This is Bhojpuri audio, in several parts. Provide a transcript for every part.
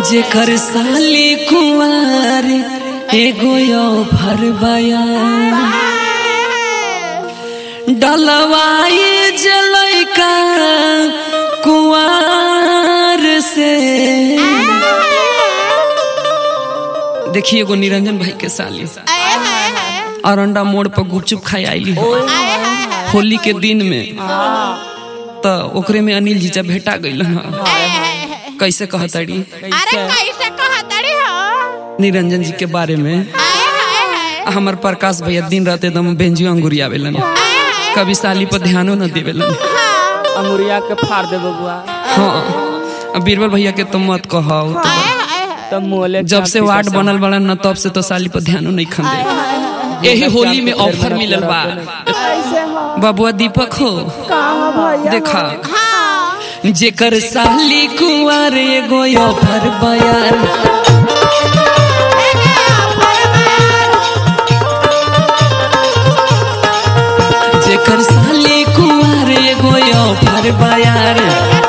जेकर साली कुंवर एगो यो भरबया डलवाई जलैका कुंवर से देखिए एगो निरंजन भाई के साली अरंडा मोड़ पर गुपचुप खाई आईली होली के दिन में तो ओकरे में अनिल जीजा भेटा गइल कैसे कहतड़ी अरे कैसे कहतड़ी हो निरंजन जी के बारे में आए हाय हाय हमर प्रकाश भैया दिन रात एकदम बेंजियो अंगुरिया आवेलन कभी साली पर ध्यानो न देवेलन अंगुरिया के फाड़ दे बबुआ हाँ अब बीरबल भैया के तो मत कहो तब मोले जब से वार्ड बनल बड़न न तब से तो साली पर ध्यानो नहीं खन दे यही होली में ऑफर मिलल बा बबुआ दीपक हो देखा जेकर साली कुंवर एगो ऑफर बयार जेकर साली कुंवर एगो ऑफर बयार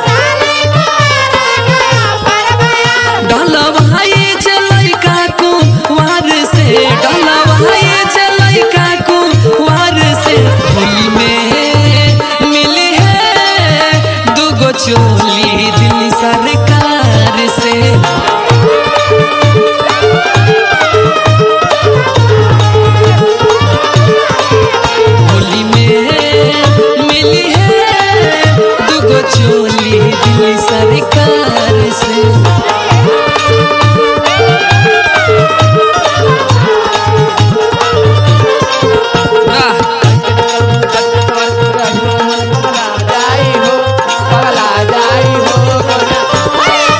डलवाई जलैका कुंवर से डलवाई जलैका कुंवर से होली में मिली है दुगो चोली दिल्ली सरकार से होली में मिली है दुगो चोली दिल्ली सरकार से वाह जाई हो पगला जाई हो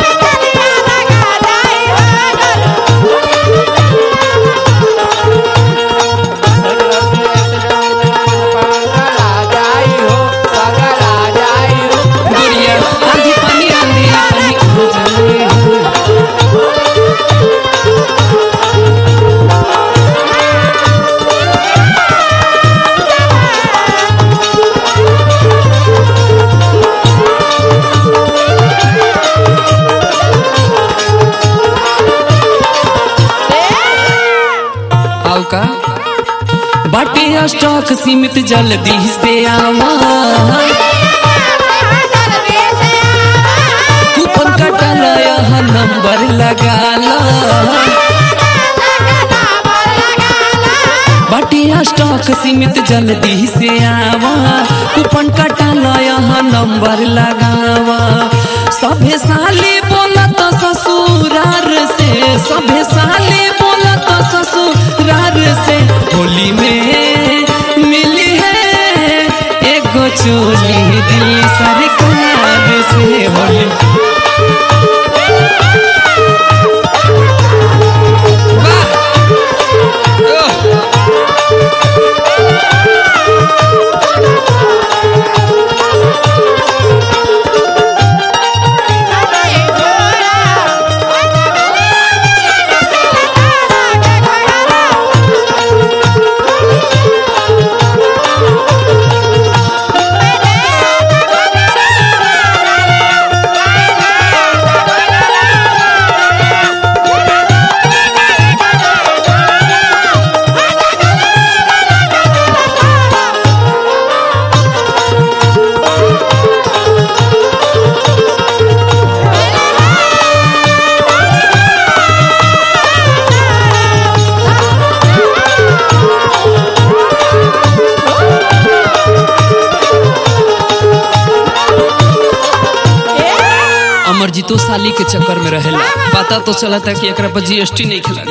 पगला जाई हो पगला जाई हो गुड़िया आंधी पानी आंधी पानी हो जाए आओ का बाटे स्टॉक सीमित जल्दी से आवा कूपन कटल यह नंबर लगाला बाटे स्टॉक सीमित जल्दी से आवा कूपन कटल यह नंबर लगावा सभे साली बोलत ससुरार से सभे साली बोलत ससुरार से होली में मिली है एगो चोली दिल्ली सरकार से होली अमरजीतो साली के चक्कर में रहेला पता तो चला था कि एकरा पर जीएसटी नहीं खिला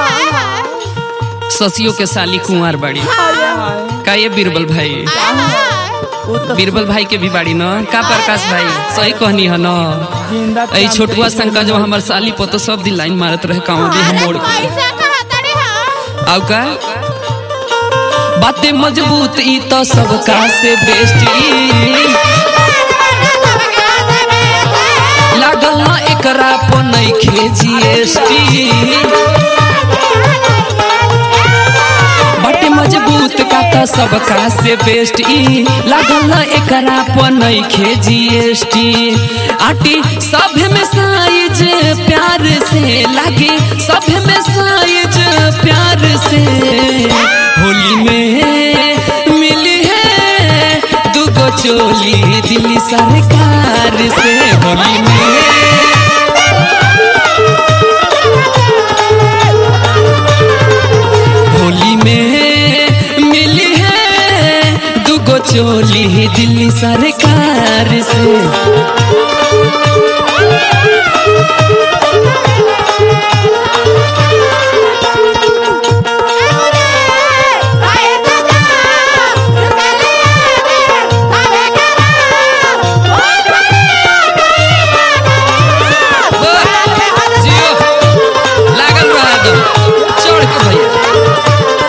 ससियो के साली कुंवार बाड़ी का ये बीरबल भाई बीरबल भाई के भी बाड़ी न का प्रकाश भाई सही कहनी है न जिंदा ऐ छोटुआ शंकर जो हमार साली पर तो सब दिन लाइन मारत रहे कांवर भी हम मोड़ के कैसे कहतड़ी हो आउ का बातें मजबूत ई तो सबका से बेस्ट लागल ना एकरा पर नइखे जीएसटी बाटे मजबूत का त सबका से बेस्ट ई लागल एकरा पर नइखे जीएसटी आटी सब में साइज प्यार से लागे सब में साइज प्यार से होली में मिली है दुगो चोली दिल्ली सरकार से होली में होली में मिली है दुगो चोली दिल्ली सरकार से जियो लागल रहा दो चढ़ के भैया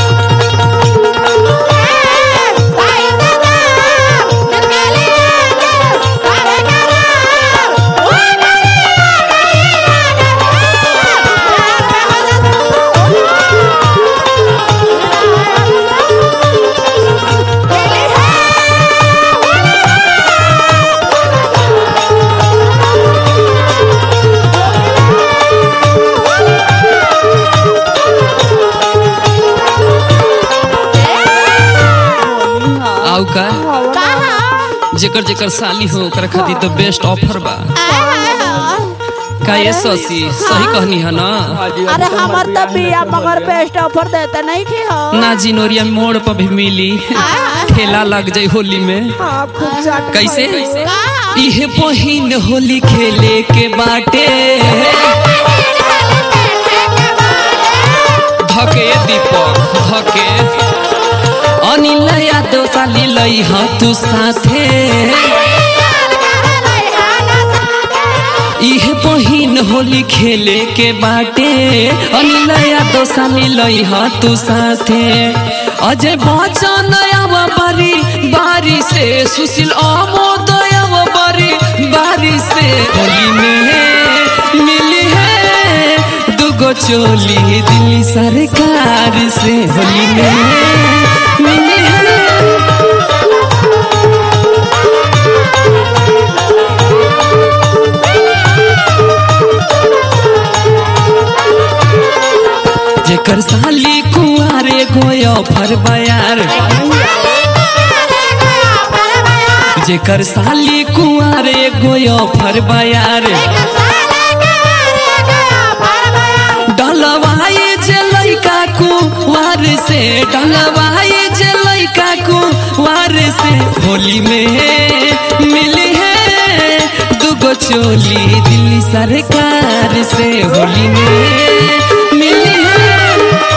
आउ का जेकर जेकर साली हो ओकर खातिर तो बेस्ट ऑफर बा का ये ससी सही कहनी है ना अरे हमार तो बिया मगर बेस्ट ऑफर देता नहीं की हो ना जिनोरिया मोड़ पर भी मिली ठेला लग जाई होली में हाँ खूब जाट कैसे इहे बहिन होली खेले के बाटे धके दीपक धके अनिल यादव साली लई ह तू साथे इहे बहिन होली खेले के बाटे अनिल यादव साली लई ह तू साथे अजय बच्चन आव बारी बारी से सुशील अमोद आव बारी बारी से होली में मिली है दुगो चोली दिल्ली सरकार से होली में मिली है जेकर साली कुआरे गोयो फर बयार जेकर साली कुआरे गोयो फर बयार डलवाए जे लइका कुवार से डलवाए जे लइका कुवार से होली में मिली है दुगो चोली दिल्ली सरकार से होली में मिली है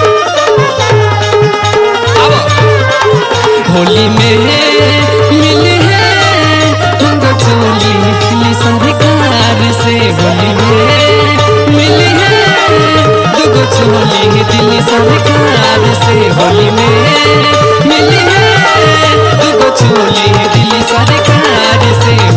अब होली में मिली है दुगो चोली दिल्ली सरकार से होली में मिली है दुगो चोली दिल्ली सरकार से होली में मिली है दुगो चोली दिल्ली सरकार से